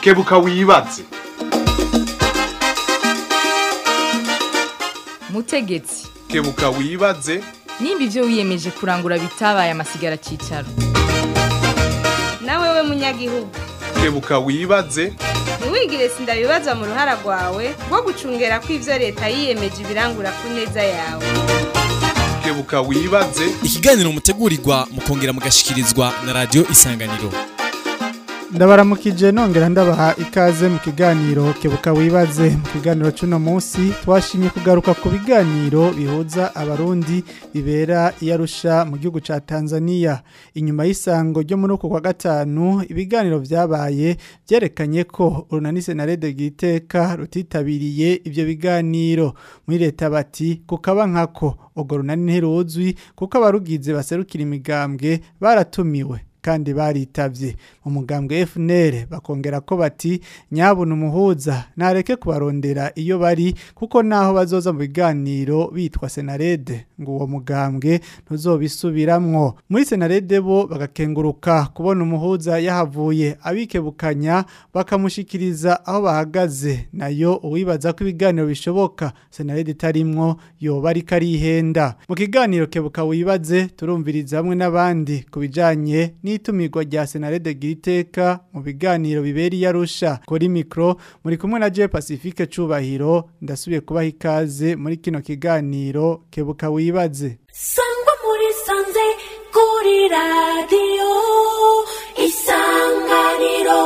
kebuka wibaze mutegetsi kebuka wibaze nimba ibyo wiyemeje kurangura bitabaye amasigara cyicaro nawe we munyagihugu kebuka wibaze ntiwigire sindabibazwa mu ruhara rwawe rwo gucungera ko ibyo leta yiyemeje ibirangura ku neza yawe kebuka wibaze ikiganiro mutegurirwa mukongera mugashikirizwa na radio isanganiro ndabaramukije nongera ndabaha ikaze mu kiganiro kebuka wibaze mu kiganiro cy'uno munsi twashimye kugaruka ku biganiro bihuza abarundi bibera iyarusha mu gihugu cya tanzania inyuma y'isango ryo muri uku kwa gatanu ibiganiro byabaye byerekanye ko urunani senarede bw'iteka rutitabiriye ibyo biganiro muri leta bati kukaba nkako urwo runani ntiruzwi kuko abarugize baserukira imigambwe baratumiwe kandi baritavye mu mugambwe FNL bakongera ko bati nyabuna umuhuza nareke kubarondera iyo bari kuko naho bazoza mu biganiro bitwa Senarede ngo uwo mugambwe ntuzobisubiramwo muri Senarede bo bagakenguruka kubona umuhuza yahavuye abikebukanya bakamushikiriza aho bahagaze nayo uwibaza ko ibiganiro bishoboka Senarede tarimwo yoba ari karihenda mu kiganiro kebuka wibaze turumviriza hamwe n'abandi kubijanye n'itumirwa rya Senarede Giriteka mu biganiro biberi yarusha kuri micro muri kumwe na Je Pacifique Cubahiro ndasubiye kubaha ikaze muri kino kiganiro kebuka wibaze sangwa muri sanze kuri radiyo isanganiro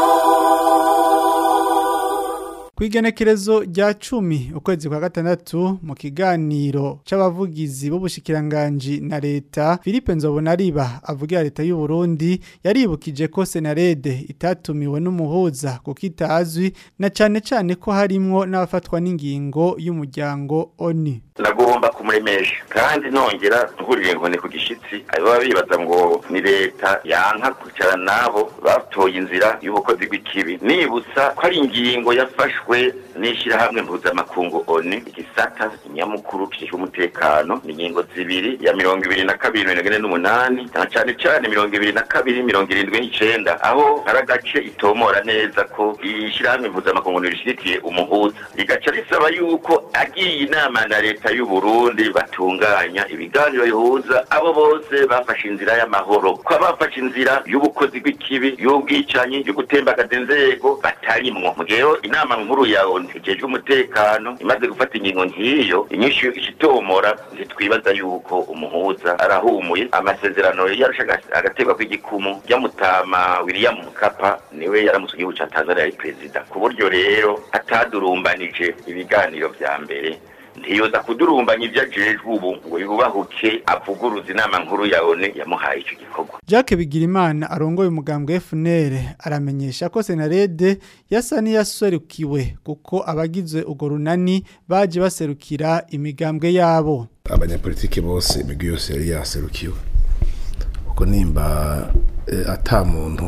Kwigenekerezo rya cumi ukwezi kwa gatandatu mu kiganiro c'abavugizi b'ubushikiranganje na leta Philippe Nzobonariba avugira leta y'u Burundi yaribukije ko Senarede itatumiwe n'umuhuza kuko itazwi na cane cane ko harimwo n'abafatwa n'ingingo y'umuryango ONU nagomba kumuremesha kandi nongera ntugurire inkoni ku gishitsi baba bibaza ngo ni leta yanka kwicara nabo batoye inzira y'ubukozi bw'ikibi nibutsa ko ari ingingo yafashwe n'ishyirahamwe mpuzamakungu oni igisata inyamukuru kijejwe umutekano ni ingingo zibiri ya mirongo ibiri na kabiri mirongo ine n'umunani na cane cane mirongo ibiri na kabiri mirongo irindwi n'icenda aho hari agace itomora neza ko ishyirahamwe mpuzamakungu rishigikiye umuhuza rigaca risaba yuko agiye inama na leta y'u Burundi batunganya ibiganiro bihuza abo bose bafashe inzira y'amahoro ko abafashe inzira y'ubukozi bw'ikibi y'ubwicanyi yo gutembagaza inzego batarimwo mu gihe inama nkuru ya ONU ijejwe umutekano imaze gufata ingingo nk'iyo inyishu ikitomora ntitwibaza yuko umuhuza arahumuye amasezerano yarusha agategwa kw'igikumu ryamutama William Mkapa niwe yaramusuye igihugu ca Tanzania ari perezida ku buryo rero atadurumbanije ibiganiro vya mbere ntiyoza kudurumbanya ibyo ajejwe ubu ngo yubahuke avuguruza inama nkuru ya ONU yamuhaye icyo gikorwa Jacques Bigirimana arongoye umugambwe FNL aramenyesha ko Senarede yasa niyaserukiwe kuko abagize ugo runani baje baserukira imigambwe yabo abanyapolitike bose imigwi yose yari yaserukiwe kuko nimba eh, ata muntu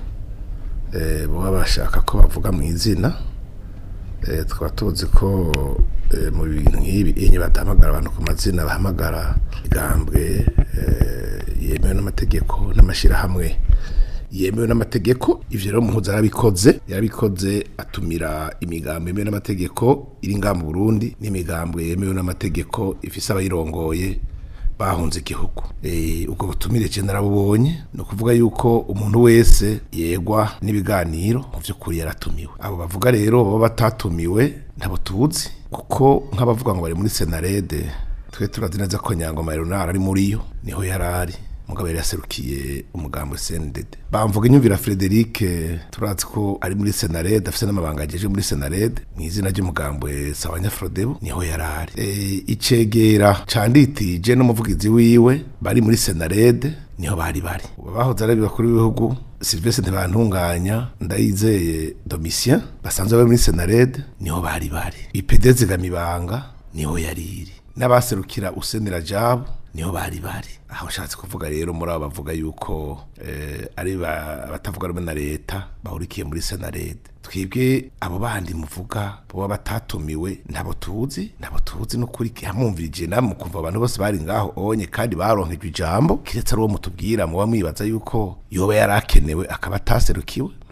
eh, baba bashaka ko bavuga mu izina eh, tukaba tuzi ko eh, mu bintu nk'ibi enye badahamagara abantu ku mazina bahamagara igambwe eh, yemewe n'amategeko n'amashirahamwe yemewe n'amategeko ivyo rero muhuza yarabikoze yarabikoze atumira imigambo yemewe n'amategeko iri ngaha mu Burundi n'imigambwe yemewe n'amategeko ifise abayirongoye bahunze igihugu eh ubwo butumire je narabubonye no kuvuga yuko umuntu wese yegwa n'ibiganiro mu vy'ukuri yaratumiwe abo bavuga rero baba batatumiwe ntabo tuzi kuko nk'abavuga ngo bari muri Senarede twe turazi neza ko Nyangoma Leonard ari muri yo niho yarari mugabo yari yaserukiye umugambo CNDD bamvuga inyumvira Frederic turazi ko ari muri Senarede afite n'amabanga ajeje muri Senarede mu izina ry'umugambo Sawanya Frodebo niho yarari e, icegera canditije n'umuvugizi wiwe bari muri Senarede niho bari bari bahoze ari bakuru b'ibihugu Sylvestre Ntibantunganya ndayizeye Domitien basanzwe bari muri Senarede niho bari bari IPD zigamibanga niho yariri n'abaserukira usenera jabo niho bari bari aho ushatse kuvuga rero muri abo bavuga yuko eh, ari batavuga rumwe na leta bahurikiye muri senarede twebwe abo bandi muvuga boba batatumiwe ntabo tuzi ntabo tuzi n'ukuri hamwumvirije namwe kumva abantu bose bari ngaho onye kandi baronkejwe ijambo kiretse ari uwo mutubwira muba mwibaza yuko yoba yarakenewe akaba ataserukiwe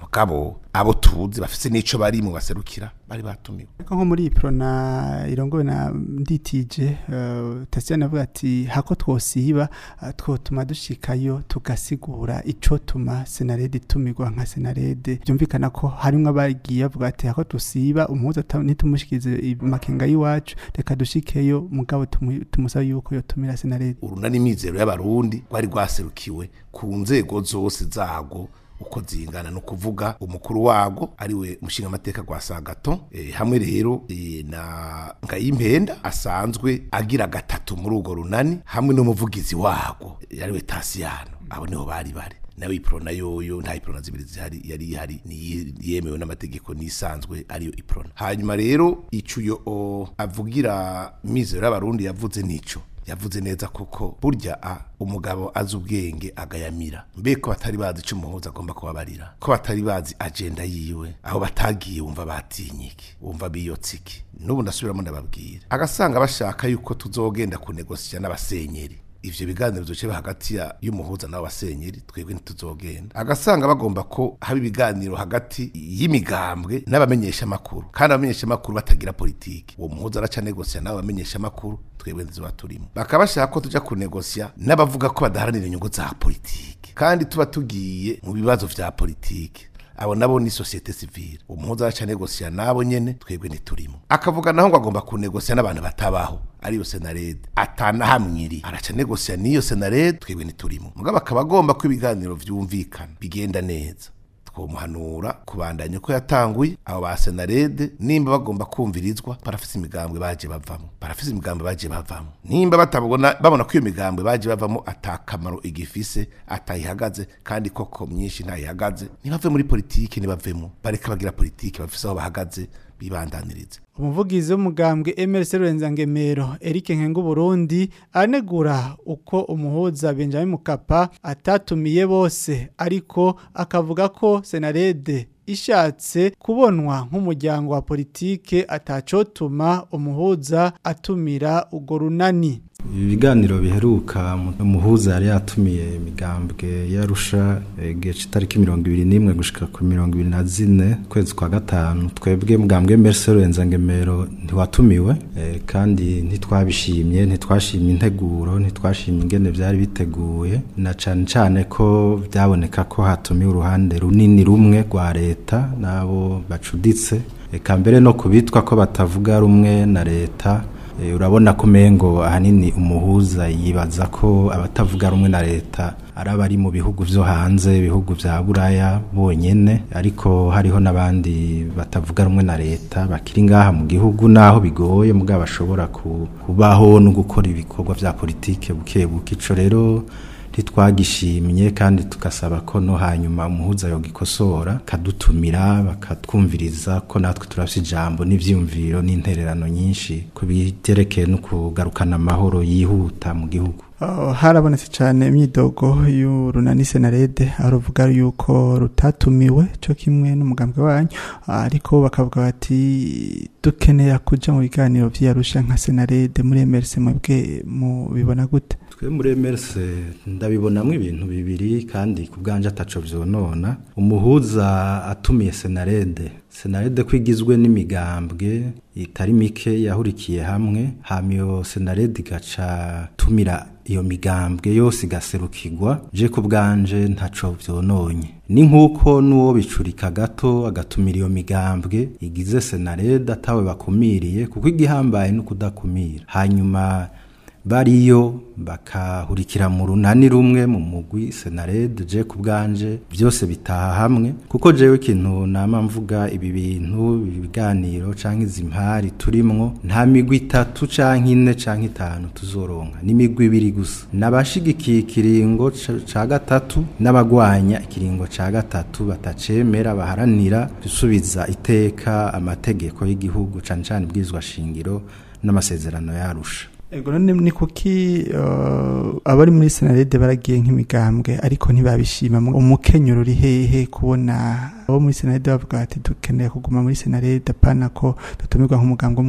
mugabo abo tuzi bafise n'ico bari mu baserukira bari batumiwe ariko nko muri prona irongowe na nditije uh, Tasiana avuga ati hako twosiba uh, twotuma dushikayo tugasigura ico tuma senarede itumirwa nka senarede byumvikana ko harimwo abagiye bavuga ati hako tusiba umuhuza ata- nitumushikirize makenga y'iwacu reka dushikeyo mugabo tumu- tumusaba yuko yotumira senarede urunani mizero y'abarundi rwari rwaserukiwe ku nzego zose zago uko zingana no kuvuga umukuru wago ariwe mushinga amateka gwa Sagato e, hamwe rero e, na Ngayimpenda asanzwe agira gatatu muri urwo runani hamwe n'umuvugizi wago e, ariwe Tasiyano abo niho bari bari nawe iprona yoyo nta iprona zibiri zihari yari ihari ni yemewe n'amategeko nisanzwe ariyo iprona hanyuma rero icuyo o, avugira mizero y'abarundi yavuze nico yavuze neza kuko burya a umugabo azi ubwenge agayamira mbe ko batari bazi icyo umuhuza agomba kubabarira ko batari bazi agenda yiwe aho batagiye wumva batinye iki wumva biyotse iki n'ubu ndasubiramo ndababwira agasanga bashaka yuko tuzogenda kunegosiya n'abasenyeri ivyo biganiro bizoce hagati ya y'umuhuza n'abasenyeri twebwe ntituzogenda agasanga bagomba ko haba ibiganiro hagati y'imigambwe n'abamenyesha makuru kandi abamenyesha makuru batagira politiki uwo muhuza araca negosiya n'abo bamenyesha makuru twebwe ntizoba turimo bakaba bashaka ko tuja kunegosiya n'abavuga ko badaharanira inyungu za politiki kandi tuba tugiye mu bibazo vya politiki abo nabo ni societe civile umuhuza araca negosiya nabo nyene twebwe ntiturimo akavuga naho ngo agomba kunegosiya n'abantu batabaho ariyo senarede atanahamwiri araca negosiya n'iyo senarede twebwe ntiturimo mugabo akaba agomba ko ibiganiro vyumvikana bigenda neza twomuhanura kubandanya uko yatanguye abo ba senarede nimba bagomba kumvirizwa barafise imigambwe baje bavamo barafise imigambwe baje bavamo nimba batabona babona ko iyo migambwe baje bavamo atakamaro igifise atayihagaze kandi koko myinshi ntayihagaze ntibave muri politiki ntibavemo bareka bagira politiki bafise aho bahagaze bibandanirize umuvugizi w'umugambwe MRC Rurenza-Ngemero Eric Nkengu Burundi anegura uko umuhuza Benjamin Mukapa atatumiye bose ariko akavuga ko Senarede ishatse kubonwa nk'umuryango wa politike atacotuma umuhuza atumira ugo runani ibiganiro biheruka umuhuza yari yatumiye imigambwe yarusha igihe cy'itariki mirongo ibiri n'imwe gushika ku mirongo ibiri na zine kwezi kwa gatanu twebwe mugambwe mbese rurenza ngemero ntiwatumiwe eh, kandi ntitwabishimye ntitwashimye integuro ntitwashimye ingene byari biteguye na cane cane ko byaboneka ko hatumiwe uruhande runini rumwe rwa leta n'abo bacuditse eka mbere no kubitwa ko batavuga rumwe na leta Eh, urabona ko mengo ahanini umuhuza yibaza ko abatavuga rumwe na leta ari abari mu bihugu vyo hanze ibihugu vya buraya bonyene ariko hariho n'abandi batavuga rumwe na leta bakiri ngaha mu gihugu naho bigoye mugabo bashobora ku- kubaho no gukora ibikorwa vya politike buke buke ico rero ntitwagishimye kandi tugasaba ko no hanyuma umuhuza yogikosora kadutumira bakatwumviriza ko natwe turafite ijambo n'ivyiyumviro n'intererano nyinshi ku biterekeye no kugarukana amahoro yihuta mu gihugu Uh, harabonetse cyane imyidogo y'urunani senarede aho ruvuga yuko rutatumiwe cyo kimwe n'umugambwe wanyu uh, ariko bakavuga bati dukeneye kuja mu biganiro vy'Arusha nka senarede muri MRC mwebwe mubibona gute twe muri MRC ndabibonamwo ibintu bibiri kandi ku bwanje ataco vyonona umuhuza atumiye senarede senarede ko igizwe n'imigambwe itari mike yahurikiye hamwe hama iyo senarede igaca tumira iyo migambwe yose igaserukirwa je ku bwanje ntaco vyononye ni nk'uko n'uwo bicurika gato agatumira iyo migambwe igize senarede atawe bakumiriye kuko igihambaye no kudakumira hanyuma bariyo bakahurikira mu runani rumwe mu mugwi senarede je ku bwanje byose bitaha hamwe kuko jewe ikintu nama mvuga ibi bintu ibi biganiro canke izi mpari turimwo nta migwi itatu canke ine canke itanu tuzoronka ni imigwi ibiri gusa n'abashigikiye ikiringo ca- ca gatatu n'abagwanya ikiringo ca gatatu batacemera baharanira gusubiza iteka amategeko y'igihugu cane cane ibwirizwa shingiro n'amasezerano yarusha Ego none ni kuki uh, abari muri senarede baragiye nk'imigambwe ariko ntibabishima mu- umukenyero uri hehe kubona abo muri senarede bavuga bati dukeneye kuguma muri senarede apana ko dutumirwa nk'umugambwe umwe umwe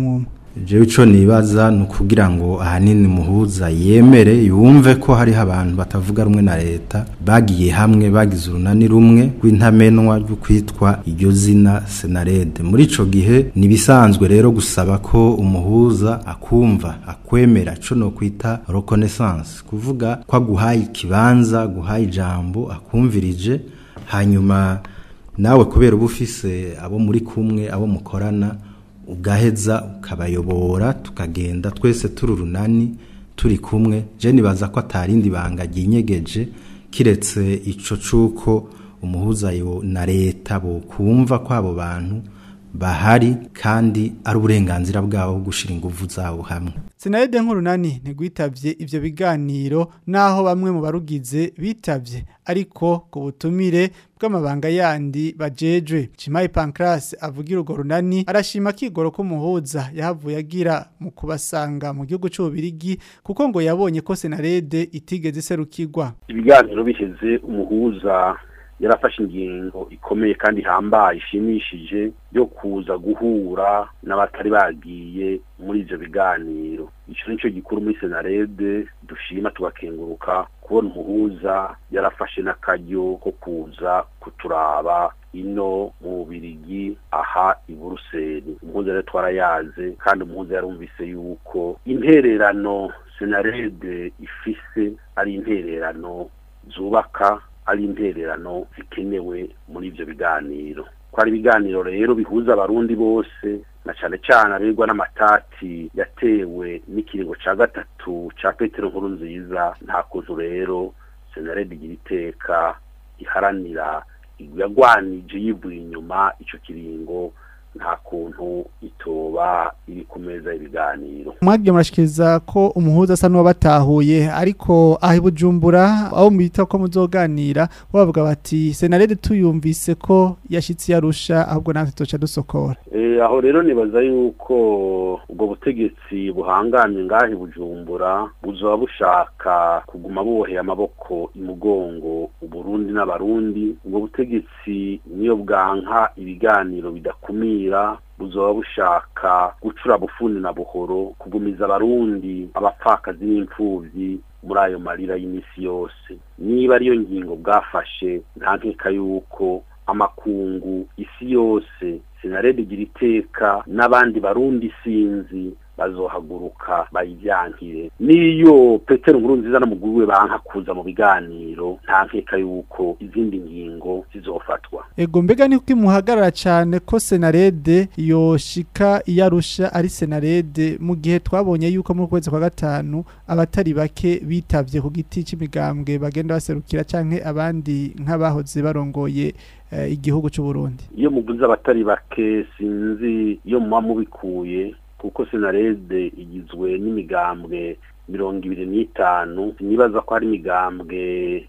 jewe ico nibaza ni ukugira ngo ahanini muhuza yemere yumve ko hariho abantu batavuga rumwe na leta bagiye hamwe bagize urunani rumwe rw'intamenwa rwo kwitwa iryo zina senarede muri ico gihe nibisanzwe rero gusaba ko umuhuza akumva akwemera co no kwita reconnaissance kuvuga ko aguhaye ikibanza aguhaye ijambo akumvirije hanyuma nawe kubera uba ufise abo muri kumwe abo mukorana ugaheza ukabayobora tukagenda twese turi urunani turi kumwe je nibaza ko atarindi banga ryinyegeje kiretse ico cuko umuhuza yo na leta bo kumva ko abo bantu bahari kandi ari uburenganzira bwabo bwo gushira ingufu zabo hamwe Senarede nk'urunani ntigwitavye ivyo biganiro naho bamwe mu barugize bitavye ariko ku butumire bw'amabanga yandi bajejwe Chimayi Pancras avugira urwo runani arashima kigoro ko muhuza yahavuye agira mu kubasanga mu gihugu c'ububirigi kuko ngo yabonye ko Senarede itigeze iserukirwa ibiganiro biheze umuhuza yarafashe ingingo ikomeye kandi ihambaye ishimishije yo kuza guhura n'abatari bagiye muri ivyo biganiro ico nico gikuru muri senarede dushima tugakenguruka kubona umuhuza yarafashe n'akaryo ko kuza kuturaba ino mu bubirigi aha i buruseli umuhuza rero twarayaze kandi umuhuza yarumvise yuko intererano senarede ifise ari intererano zubaka ari intererano zikenewe muri ivyo biganiro ko ari ibiganiro rero bihuza abarundi bose na cane cane abegwa n'amatati yatewe n'ikiringo ca gatatu ca petero nkuru nziza nta kuntu rero senarede igira iteka iharanira yagwanije yivuye inyuma ico kiringo nta kuntu itoba iri ku meza y'ibiganiro mwagiye murashikiriza ko umuhuza asa n'uwabatahuye ariko aho i bujumbura aho mwita ko muzoganira bavuga bati senarede tuyumvise ko yashitse yarusha ahubwo natwe tuca dusokora Eh, aho rero nibaza yuko ubwo butegetsi buhangamye ngahe bujumbura buzoba bushaka kuguma buboheye amaboko imugongo uburundi n'abarundi ubwo butegetsi niyo bwanka ibiganiro bidakumira buzoba bushaka gucura bufundi na buhoro kugumiza abarundi abapfakazi n'imfuvyi muri ayo marira y'imisi yose niba ariyo ngingo bwafashe nta nkeka yuko amakungu isi yose sinarede igira iteka n'abandi barundi sinzi bazohaguruka bayivyankire niyo petero nkuru nziza n'umuguru we banka kuza mu biganiro nta nkeka yuko izindi ngingo zizofatwa ego mbega ni ko imuhagarara cyane ko senarede yoshika iyarusha ari senarede mu gihe twabonye yuko mu kwezi kwa gatanu abatari bake bitavye ku giti c'imigambwe bagenda baserukira canke abandi nk'abahoze barongoye eh, igihugu c'u Burundi iyo muvuze abatari bake sinzi iyo muba mubikuye kuko senarede igizwe n'imigambwe mirongo ibiri n'itanu nibaza ko hari imigambwe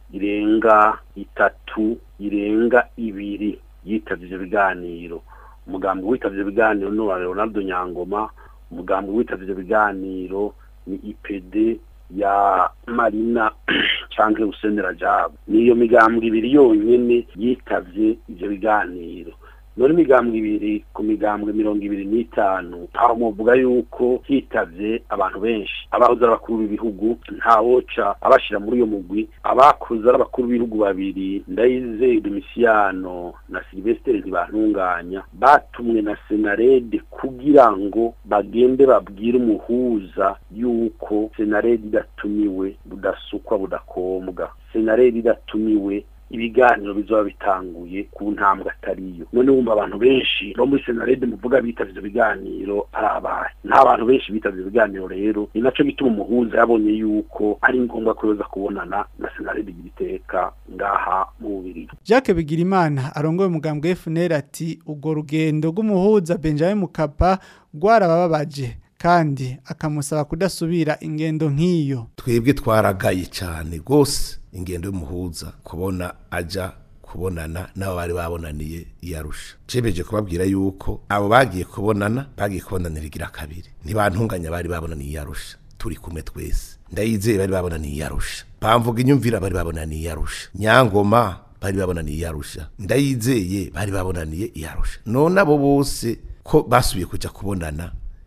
irenga itatu irenga ibiri yitavye ivyo biganiro umugambwe witavye ivyo biganiro ni uwa leonardo nyangoma umugambwe witavye ivyo biganiro ni ipd ya marina canke usenera jabo niyo migambwe ibiri yonyene yitavye ivyo biganiro none imigambwe ibiri ku migambwe mirongo ibiri n'itanu aho muvuga yuko hitavye abantu benshi abahoze ari abakuru b'ibihugu ntawoca abashira muri iyo mugwi abakuze ari abakuru b'ibihugu babiri ndayizeye domisiyano na silvestre ntibantunganya batumwe na senarede kugira ngo bagende babwire umuhuza yuko senarede idatumiwe budasukwa budakombwa senarede idatumiwe ibiganiro bizoba bitanguye ku ntambwe atariyo none wumva abantu benshi bo muri senarede muvuga bitavye ivyo biganiro ari abahe nta bantu benshi bitavye ibiganiro rero ni naco gituma umuhuza yabonye yuko ari ngombwa ko yoza kubonana na senarede igira iteka ngaha mu bubiri Jacques Bigirimana arongoye umugambwe FNL ati ubwo rugendo rw'umuhuza Benjamin Mukapa rwarabababaje kandi akamusaba kudasubira ingendo nk'iyo twebwe twaragaye cyane rwose ingendo y'umuhuza kubona aja kubonana n'abo bari babonaniye iyarusha cemeje kubabwira yuko abo bagiye kubonana bagiye kubonanira igira kabiri ntibantunganya bari babonaniye iyarusha turi kumwe twese ndayizeye bari babonaniye iyarusha bamvuga inyumvira bari babonaniye iyarusha nyangoma bari babonaniye iyarusha ndayizeye bari babonaniye iyarusha none abo bose ko basubiye kuja kubonana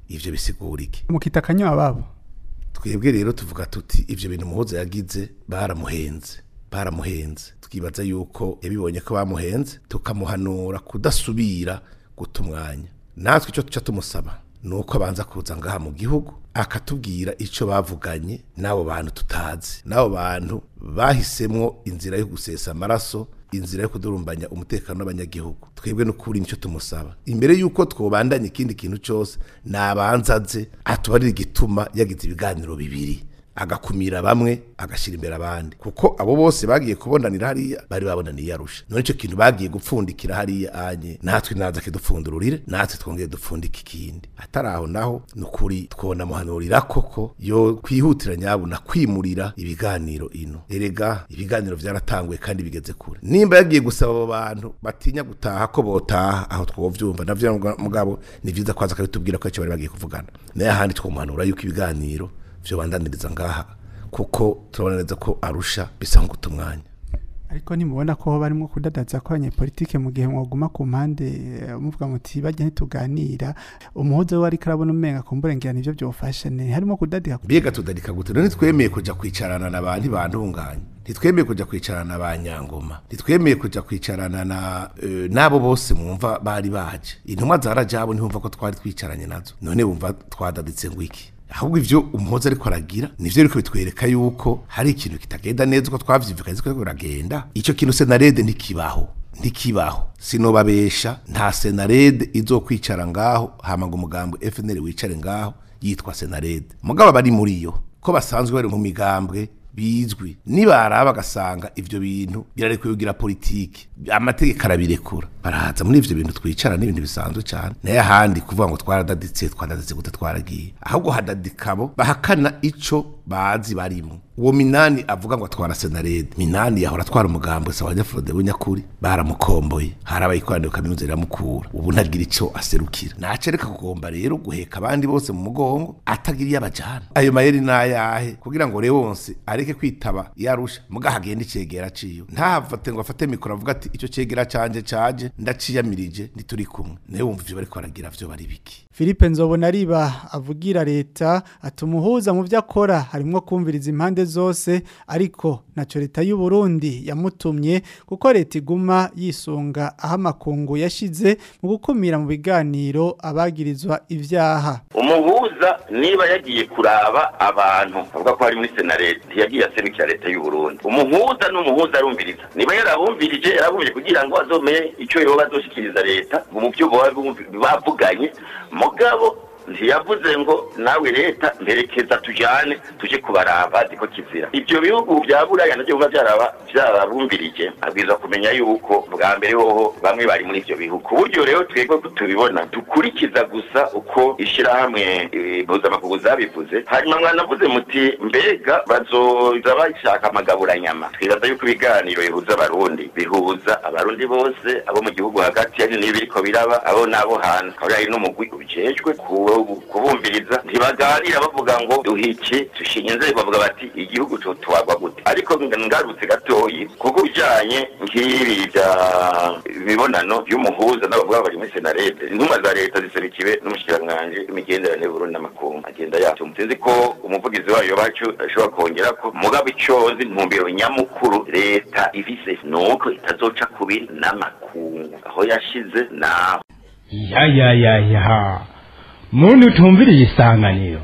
ivyo bisigura iki mukita akanywa babo twebwe rero tuvuga tuti ivyo bintu muhoza yagize baramuhenze baramuhenze twibaza yuko yabibonye ko bamuhenze tukamuhanura kudasubira guta umwanya natwe icyo tuca tumusaba ni uko abanza kuza ngaha mu gihugu akatubwira icyo bavuganye n'abo bantu tutazi n'abo bantu bahisemwo inzira yo gusesa amaraso inzira yo kudurumbanya umutekano w'abanyagihugu twebwe n'ukuri nicyo tumusaba imbere y'uko twobandanya ikindi kintu cyose nabanza aze atubarira igituma yagize ibiganiro bibiri agakumira bamwe agashyira imbere abandi kuko abo bose bagiye kubonanira hariya bari babonaniye arusha none icyo kintu bagiye gupfundikira hariya anye natwe naza kidupfundururire natwe twongeye dupfundika ikindi atari aho naho ni ukuri twonamuhanurira koko yo kwihutira nyabuna kwimurira ibiganiro ino erega ibiganiro byaratanguye kandi bigeze kure nimba yagiye gusaba abo bantu batinya gutaha ko botaha aho twovyumva navyo mugabo ni vyiza kwaza akabitubwira ko icyo bari bagiye kuvugana naye ahandi twomuhanura yuko ibiganiro vyo bandaniriza ngaha kuko turabona neza ko arusha bisa nguta umwanya ariko nimubona ko barimo kudadaza ko abanyepolitike mu gihe mwaguma ku mpande eh, muvuga muti bajya ntituganira umuhozo we ariko arabona umenga kumburengera nivyo byofasha ne harimo kudadika mbega tudadika gute none twemeye kuja kwicarana na bantu bantunganye ntitwemeye kuja kwicarana na ba nyangoma ntitwemeye kuja kwicarana na eh, n'abo bose mwumva bari baje intumwa zarajabo ntibumva ko twari twicaranye nazo none bumva twadaditse ngo iki ahubwo ivyo umuhoza ariko aragira nivyo ariko bitwereka yuko hari ikintu kitagenda neza uko twavyivukanye ko biragenda ico kintu senarede ntikibaho ntikibaho sinobabesha nta senarede izokwicara ngaho hama ngo umugambi FNL wicare ngaho yitwa senarede mugabo bari muri yo ko basanzwe bari mu migambwe bizwi nibaraba bagasanga ivyo bintu birarekuye kugira politiki amategeko arabirekura barahaza muri ivyo bintu twicara n'ibintu bisanzwe cyane naye ahandi kuvuga ngo twaradaditse twadaditse gute twaragiye ahubwo hadadikabo bahakana ico bazi barimo uwo minani avuga ngo atwara senarede minani yahora atwara umugambo sawa nyafurode w'inyakuri baramukomboye harabaye ikoraniro kaminuza riramukura ubu ntagira ico aserukira nacereka kugomba rero guheka abandi bose mu mugongo atagiriye abajana ayo mayeri nayahe kugira ngo rero wonse areke kwitaba yarusha muga hagenda icegera ciyo ntafate ngo afate mikoro avuga ati ico cegera canje caje ndaciyamirije ntituri kumwe naye wumva ivyo bariko baragira vyo bari biki Philippe Nzobona riba avugira leta atumuhuza mu byo akora harimo kumviriza impande zose ariko naco leta y'u Burundi yamutumye kuko leta iguma yisunga aho amakungu yashize mu gukumira mu biganiro abagirizwa ivyaha umuhuza niba yagiye kuraba abantu avuga ko ari muri senarete ntiyagiye aserukira leta y'u Burundi umuhuza n'umuhuza arumviriza niba yarabumvirije yarabumvirije kugira ngo azomenye icyo yoba azoshikiriza leta mu byo bavuganye mugabo ntiyavuze ngo nawe leta mperekeza tujyane tujye kubaraba ziko kizira ibyo bihugu bya buraya nabyo biba byaraba byarabumvirije abwiza kumenya yuko bwa mbere hoho bamwe bari muri ibyo bihugu ku buryo rero twebwe tubibona dukurikiza gusa uko ishyirahamwe mpuzamakungu zabivuze hanyuma mwanavuze muti mbega bazoza bashaka amagaburanyama twibaza yuko ibiganiro bihuza abarundi bihuza abarundi bose abo mu gihugu hagati hari n'ibiriko biraba abo n'abo hanze akaba hari n'umugwi ubijejwe kuwo kubumviriza ntibaganira bavuga ngo duhiki dushinga inzego bavuga bati igihugu tutwagwa gute ariko ngarutse gatoyi kuko bijanye nk'ibi bya imibonano y'umuhuza n'abavuga bari muri senarete intumwa za leta ziserukiwe n'umushikiranganji w'imigenderanire y'uburundi n'amakungu agenda yacu mutinzi ko umuvugizi wayo bacu ashobora kongera ko mugabo icozi intumbero nyamukuru leta ifise nuko itazoca kubiri n'amakungu aho yashize naho ya ya ya ya muntu utumviriye isanganiro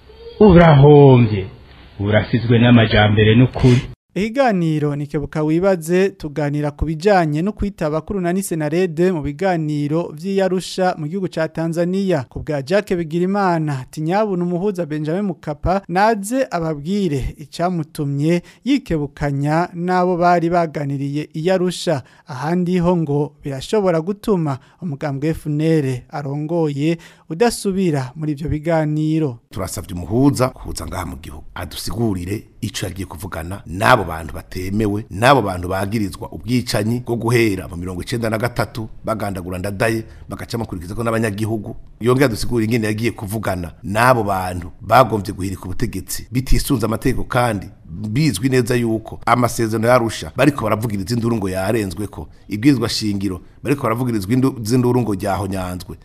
urahombye urasizwe n'amajambere n'ukuri Ihiganiro nikebuka wibaze tuganira ku bijanye no kwitaba kuri unani senarede mu biganiro vy'iyarusha mu gihugu ca Tanzania ku bwa Jacques Bigirimana tinyabuna umuhuza Benjamin Mukapa naze ababwire icamutumye yikebukanya nabo bari baganiriye iyarusha ahandi ho ngo birashobora gutuma umugambwe FNL arongoye udasubira muri ivyo biganiro turasavye umuhuza kuza ngaha mu gihugu adusigurire ico yagiye kuvugana nabo bantu batemewe nabo bantu bagirizwa ubwicanyi bwo guhera mu mirongo icenda na gatatu bagandagura ndadaye bagaca bakurikiza ko n'abanyagihugu yongera dusigura ingene yagiye kuvugana nabo bantu bagombye guhirika ubutegetsi bitisunze amategeko kandi bizwi neza yuko amasezerano yarusha bariko baravugiriza induru ngo yarenzwe ko ibwirizwa shingiro bariko baravugirizwa induru ngo ryahonyanzwe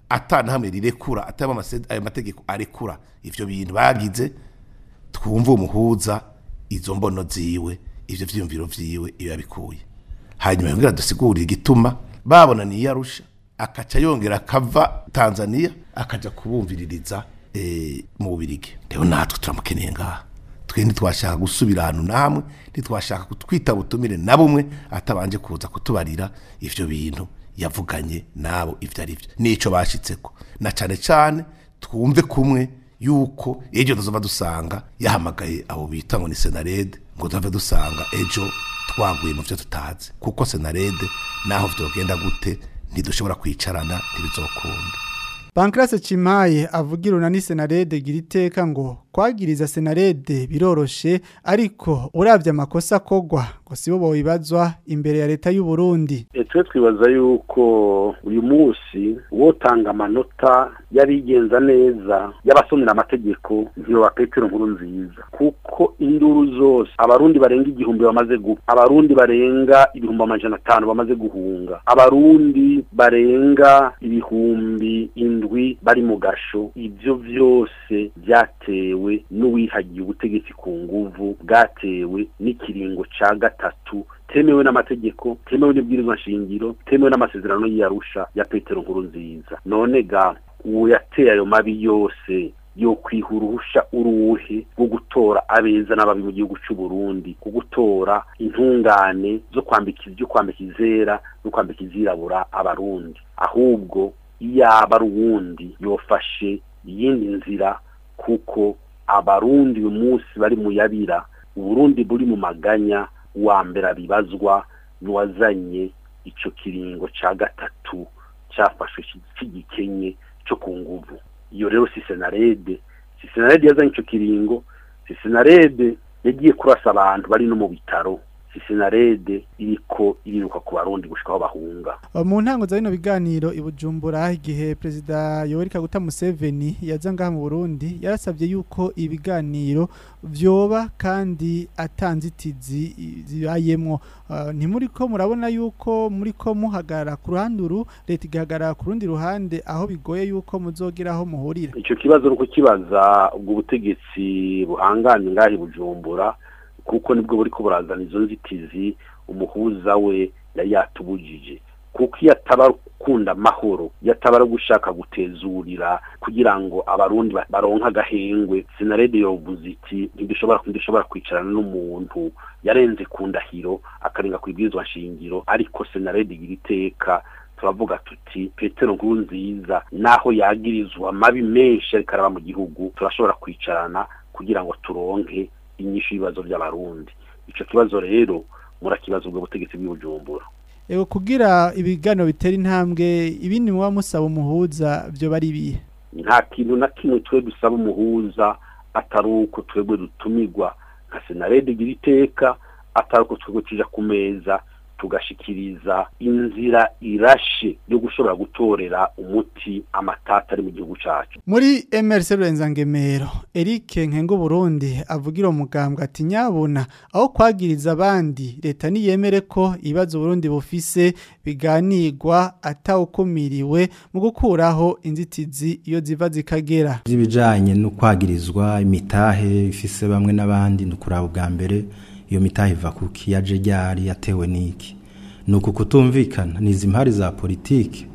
atana hamwe rirekura atama ayo mategeko arekura ivyo bintu bagize twumva umuhuza izo mbono ziwe ivyo vyiyumviro vyiwe iyo yabikuye hanyuma yongera dusigurira igituma babona niyarusha akaca yongera akava Tanzania akaja kubumviririza e, mu Bubirigi rero natwe turamukeneye ngaha twe ntitwashaka gusubira ahantu namwe ntitwashaka kutwita butumire na bumwe atabanje kuza kutubarira ivyo bintu yavuganye nabo ivyo ari byo nico bashitseko na cane cane twumve kumwe yuko ejo tuzova dusanga yahamagaye abo bita ngo ni senarede ngo tuve dusanga ejo twaguye mu byo tutazi kuko senarede naho vyogenda gute ntidushobora kwicarana ntibizokunda Pancrase Chimaye avugira unani senarede gira iteka ngo kwagiriza senarede biroroshe ariko uravye amakosa kogwa ngo sibo boibazwa imbere ya leta y'u Burundi twe twibaza yuko uyu munsi wotanga amanota yabigenza neza y'abasomera amategeko ntiyo ba Petero nkuru nziza kuko induru zose abarundi barenga igihumbi bamaze gupfa abarundi barenga ibihumbi amajana atanu bamaze guhunga abarundi barenga ibihumbi indwi bari mu gasho ibyo byose byatewe n'uwihagiye ubutegetsi ku nguvu bwatewe n'ikiringo ca gatatu temewe n'amategeko temewe n'ibwirizwa nshingiro temewe n'amasezerano y'iyarusha ya Petero nkuru nziza none ga uwo yateye ayo mabi yose yo kwihuruhusha uruhe rwo gutora abeza n'ababi mu gihugu cy'u Burundi ku gutora intungane zo kwambika ibyo kwambika izera no kwambika izirabura abarundi ahubwo iyaba ari uwundi yofashe iyindi nzira kuko abarundi uyu munsi bari mu yabira uburundi buri mu maganya wa mbere abibazwa n'uwazanye icyo kiringo cya gatatu cyafashwe cy'igikenye cyo ku nguvu iyo rero si senarede si senarede yazanye icyo kiringo si senarede yagiye kurasa abantu bari no mu bitaro si senarede iriko iriruka ku barundi gushika aho bahunga mu ntango za bino biganiro i Bujumbura igihe perezida Yoweri Kaguta Museveni yaza ngaha mu Burundi yarasabye yuko ibiganiro vyoba kandi atanzitizi zibayemwo uh, ntimuri ko murabona yuko muri ko muhagarara ku ruhanduru leta igahagarara ku rundi ruhande aho bigoye yuko muzogira aho muhurira ico kibazo nuko kibaza ubwo butegetsi buhanganye ngaha i Bujumbura kuko nibwo buri ko burazana izo nzitizi umuhuza we yari yatubujije kuko iyo ataba gukunda amahoro iyo ataba ari gushaka gutezurira kugira ngo abarundi baronke agahengwe sinarede yovuze iti ntidushobora ntidushobora kwicarana n'umuntu yarenze ku ndahiro akarenga ku ibwirizwa nshingiro ariko senarede igira iteka turavuga tuti petero nkuru nziza naho yagirizwa amabi menshi ariko araba mu gihugu turashobora kwicarana kugira ngo turonke inyishu y'ibibazo by'abarundi ico kibazo rero murakibazo ubwo butegetsi bw'ubujumbura Ego kugira ibiganiro bitera intambwe ibindi muba musaba umuhuza byo bari bihe nta kintu na kimwe twe dusaba umuhuza atari uko twebwe dutumirwa nka senarede igira iteka atari uko twebwe tuja ku meza tugashikiriza inzira irashe yo gushobora gutorera umuti amatata ari mu gihugu cacu muri MRC Rurenzagemero Eric Nkengo Burundi avugira umugambwe ati nyabona aho kwagiriza abandi leta niyemere ko ibibazo Burundi bufise biganirwa atawukumiriwe mu gukuraho inzitizi iyo ziva zikagera ibijanye no kwagirizwa imitahe ifise bamwe n'abandi nukuraba ubwa mbere iyo mitahe iva kuki yaje ryari yatewe niki nuko kutumvikana nizi impari za politike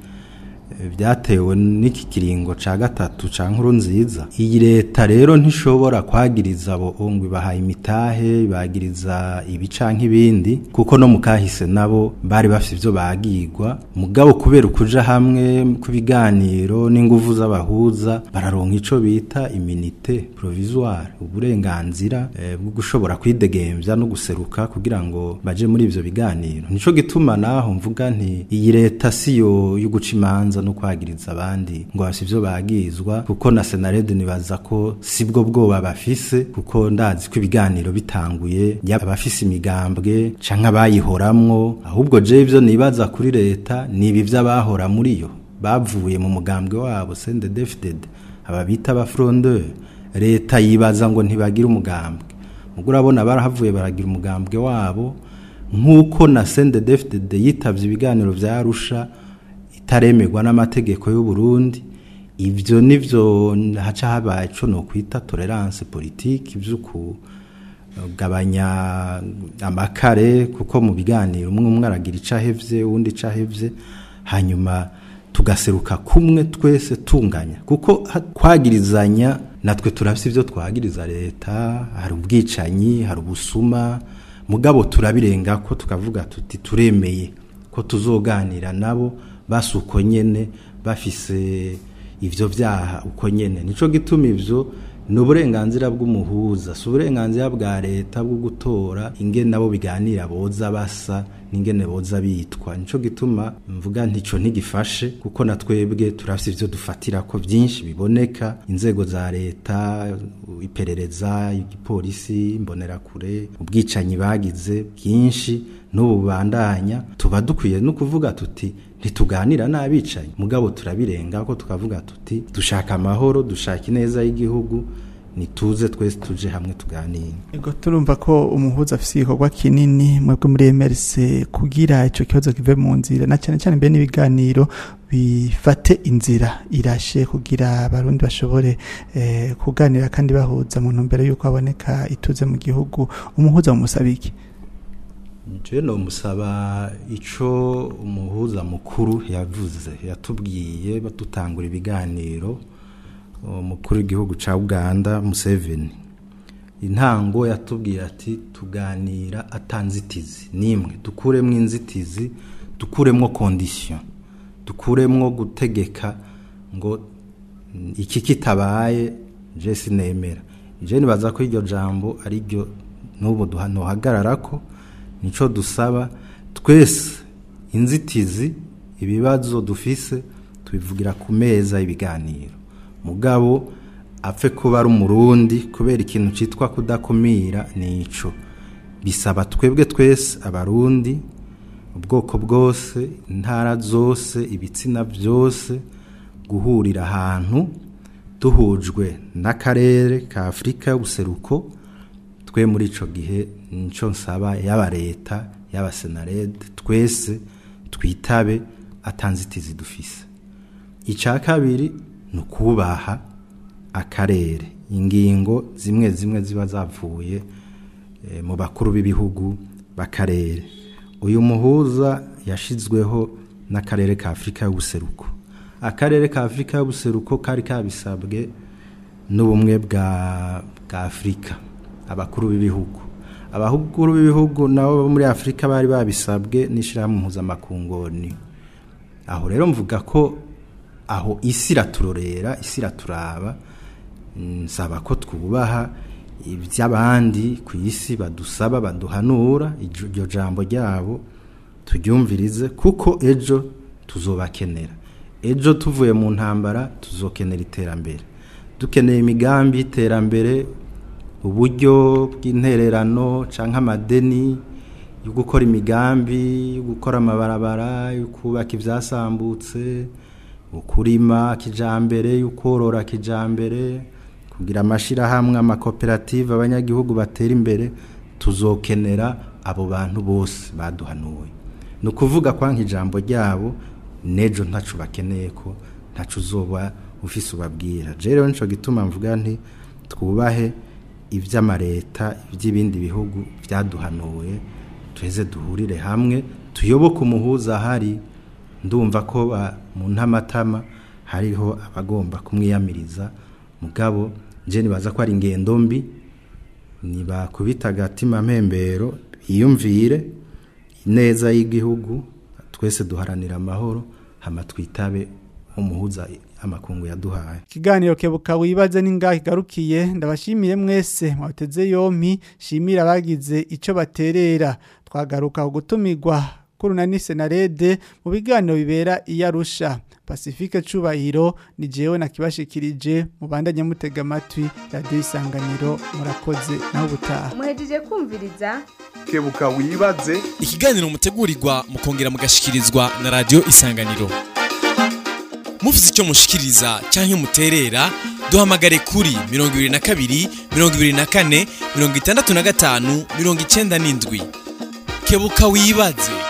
byatewe n'iki kiringo ca gatatu ca nkuru nziza iyi leta rero ntishobora kwagiriza abo ngo ibahaye imitahe bagiriza ibi canke ibindi kuko no mukahise nabo bari bafite ivyo bagirwa mugabo kubera ukuja hamwe ku biganiro n'inguvu z'abahuza bararonka ico bita iminite provisoire uburenganzira eh, bwo gushobora kwidegemvya no guseruka kugira ngo baje muri ivyo biganiro nico gituma naho mvuga nti iyi leta siyo yo guca imanza no kwagiriza abandi ngo bafite ivyo bagizwa kuko na senarede nibaza ko sibwo bwoba bafise kuko ndazi ko ibiganiro bitanguye yaba abafise imigambwe canke abayihoramwo ahubwo je ivyo nibaza kuri leta ni ibi vy'abahora muri yo bavuye mu mugambwe wabo CNDD-FDD aba bita aba frondeur leta yibaza ngo ntibagira umugambwe mugo urabona barahavuye baragira umugambwe wabo nk'uko na CNDD-FDD yitavye ibiganiro vya Arusha itaremerwa n'amategeko y'u Burundi ivyo nivyo haca haba ico no kwita tolerance politique ivy'uku gabanya amakare kuko mu biganiro umwe umwe aragira ico ahevye uwundi ico ahevye hanyuma tugaseruka kumwe twese tunganya kuko ha- kwagirizanya natwe turafise ivyo twagiriza leta hari ubwicanyi hari ubusuma mugabo turabirenga ko tukavuga tuti turemeye ko tuzoganira nabo basi uko nyene bafise ivyo vyaha uko nyene nico gituma ivyo ni uburenganzira bw'umuhuza si uburenganzira bwa leta bwo gutora ingene nabo biganira boza basa n'ingene boza bitwa nico gituma mvuga ntico ntigifashe kuko na twebwe turafise ivyo dufatira ko vyinshi biboneka inzego za leta iperereza igipolisi imbonerakure ubwicanyi bagize bwinshi n'ubu bubandanya tuba dukwiye no kuvuga tuti ntituganira n'abicanyi mugabo turabirenga ko tukavuga tuti dushaka amahoro dushaka ineza y'igihugu nituze twese tuje hamwe tuganire Ego turumva ko umuhuza afise igikorwa kinini mwebwe muri MRC kugira ico kibazo kive mu nzira na cyane cyane mbere n'ibiganiro bifate inzira irashe kugira abarundi bashobore eh, kuganira kandi bahuza mu ntumbero yuko haboneka ituze mu gihugu umuhuza mumusabiki jewe nomusaba ico umuhuza mukuru yavuze yatubwiye dutangura ibiganiro umukuru w'igihugu ca Uganda Museveni intango yatubwiye ati tuganira atanzitizi nimwe dukuremwo inzitizi dukuremwo condition dukuremwo gutegeka ngo mm, iki kitabaye je sinemera je nibaza ko iryo jambo ari ryo n'ubu duhanohagararako nico dusaba twese inzitizi ibibazo dufise tubivugira ku meza y'ibiganiro mugabo apfe kuba ari umurundi kubera ikintu citwa kudakumira nico bisaba twebwe twese abarundi ubwoko bwose intara zose ibitsina byose guhurira ahantu duhujwe n'akarere ka afurika y'ubuseruko twe muri ico gihe nico nsaba yaba leta yaba senarede twese twitabe atanzitizi dufise icya kabiri ni ukubaha akarere ingingo zimwe zimwe ziba zavuye eh, mu bakuru b'ibihugu b'akarere uyu muhuza yashizweho n'akarere ka afurika y'ubuseruko akarere ka afurika y'ubuseruko kari kabisabwe n'ubumwe bwa bwa afurika abakuru b'ibihugu abakuru b'ibihugu nabo bo muri afurika bari babisabwe n'ishyirahamwe mpuzamakungoni aho rero mvuga ko aho isi iraturorera isi iraturaba nsaba ko twubaha iby'abandi ku isi badusaba baduhanura iryo jambo ryabo turyumvirize kuko ejo tuzobakenera ejo tuvuye mu ntambara tuzokenera iterambere dukeneye imigambi y'iterambere uburyo bw'intererano cyangwa amadeni yo gukora imigambi yo gukora amabarabara yo kubaka ibyasambutse ukurima kijambere yo korora kijambere kugira amashyirahamwe amakoperative abanyagihugu batera imbere tuzokenera abo bantu bose baduhanuwe ni ukuvuga kwa nk'ijambo ryabo n'ejo ntacu bakeneye ko ntacu uzoba ufise ubabwira rero nicyo gituma mvuga nti twubahe iby'amareta iby'ibindi bihugu byaduhanuye tuheze duhurire hamwe tuyoboke umuhuza ahari ndumva ko mu ntamatama hariho abagomba kumwiyamiriza mugabo njye nibaza ko ari ingendo mbi ntibakubita agatima mpembero biyumvire ineza y'igihugu twese duharanira amahoro hama twitabe umuhuza amakungu yaduhaye ikiganiro kebuka wibaze n'ingahe igarukiye ndabashimiye mwese mwateze yompi shimira abagize icyo baterera twagaruka gutumirwa kurunani senarede mu biganiro bibera iyo arusha pacifique cubahiro ni jewe nakibashikirije mubandanye mutega amatwi radiyo isanganiro murakoze nawe ubutaha muhejeje kumviriza kebuka wibaze ikiganiro mutegurirwa mukongera mugashikirizwa na radiyo isanganiro mufite icyo mushikiriza cyangwa muterera duhamagare kuri mirongo ibiri na kabiri mirongo ibiri na kane mirongo itandatu na gatanu mirongo icyenda n'indwi kebuka wibaze